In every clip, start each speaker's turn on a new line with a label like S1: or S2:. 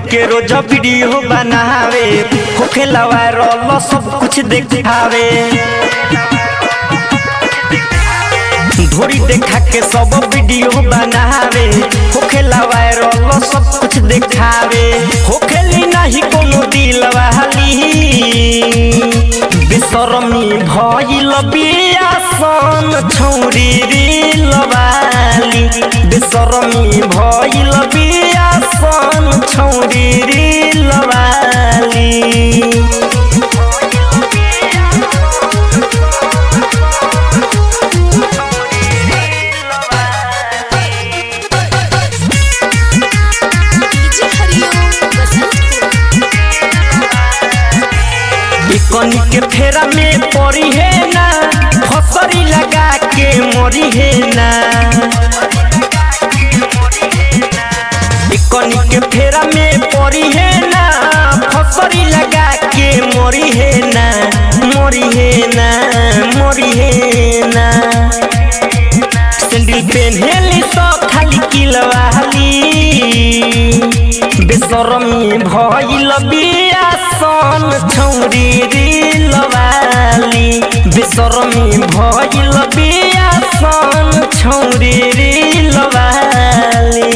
S1: के रोज वीडियो बनावे होखे वायरल सब कुछ देखावे धोरी देखा के सब वीडियो बनावे होखे वायरल सब कुछ देखावे होखेली नहीं कोनो दिल वाली बेसरमी भइल बियासन छौरी दिल वाली बेसरमी भइल बियासन छौरी दिल वाली
S2: डीजे हरिओम बसंतपुर
S1: कनी के फेरा में पड़ी है ना फसरी लगा के मरी है ना कनी के फेरा में पड़ी है ना फसरी लगा के मरी है ना मरी है ना मरी है ना सैंडल पेन्हेली तो खाली किलवाली बेसरमी भइल बियासन छौरी दिलवाली बेसरमी भइल बियासन छौरी दिलवाली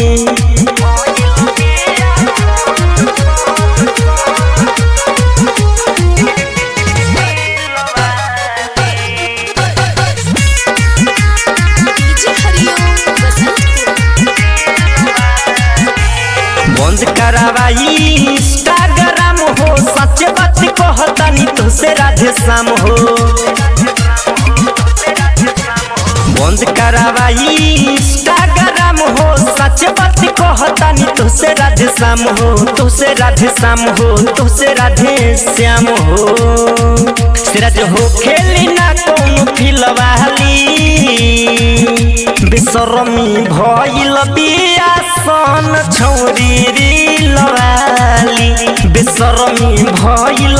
S2: डीजे हरिओम बसंतपुर
S1: बंद करावाई इंस्टाग्राम हो सच बात कहतानी तो से राधे श्याम हो बंद करावाई इंस्टाग्राम हो सच बात कहतानी तो से राधे श्याम हो तो से राधे श्याम हो तो से राधे श्याम हो सिराज हो खेली ना कौन फिलवाली बेसरमी भइल बियासन छौरी दिलवाली बेसरमी भइल